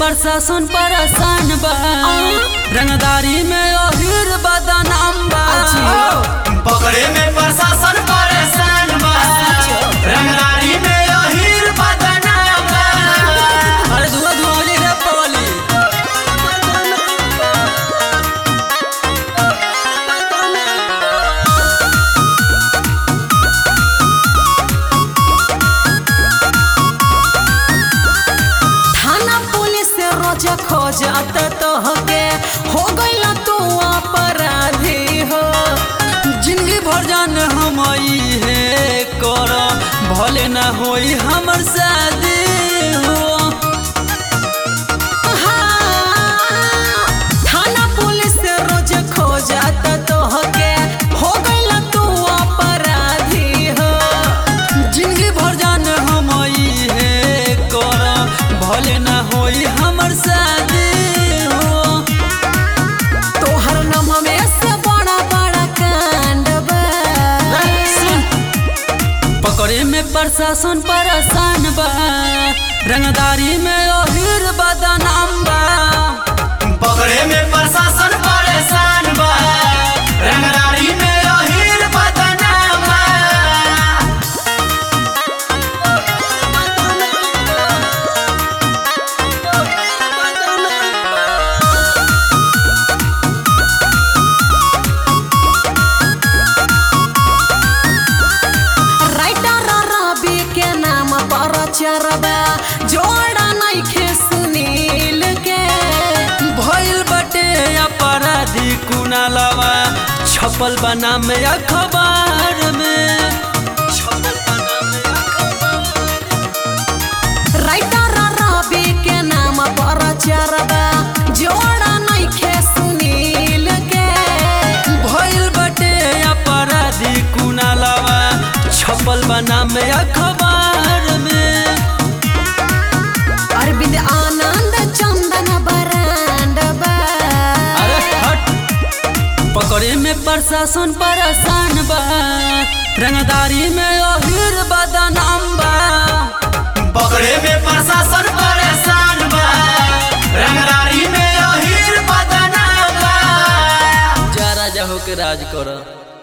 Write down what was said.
प्रशासन परेशान बा रंगदारी में ओहिर बदनाम बा पकड़े में प्रशासन परेशान बा रंगदारी में अहीर बदनाम बा अरे धुआं धुआं हो जाई रे पवली थाना पुलिस से रोज खोजत तोहके हो गइल तू अपराधी हो जिंदगी भर जान हम है कर भले ना होई हमर शादी हो हाँ, थाना पुलिस से रोज खोजत तोहके हो गइल तू अपराधी हो जिंदगी भर जान हम है कर भले ना होई हमर शादी हो तोहर नाम में से बड़ा बड़ा कांड बा सुन पकड़े में प्रशासन परेशान बा रंगदारी में ओहिर बदनाम बा पकड़े में प्रशासन परेशान बा रंगदारी में अहीर बदनाम बा राइटर रवि के नाम पर चरबा जोड़ा नइखे सुनील के भइल बटे अपराधी कुनालवा छपल बना में अखबार में छपल बना में राइटर रवि के नाम पर चरबा जोड़ा नइखे सुनील के भइल बटे अपराधी कुनालवा छपल बना में अखबार में अरविंद आनंद चंदन बरांड बा अरे हट पकड़े में प्रशासन परेशान बा रंगदारी में ओहिर बदनाम बा पकड़े में प्रशासन परेशान बा रंगदारी में अहीर बदनाम बा जा राजा होके राज कर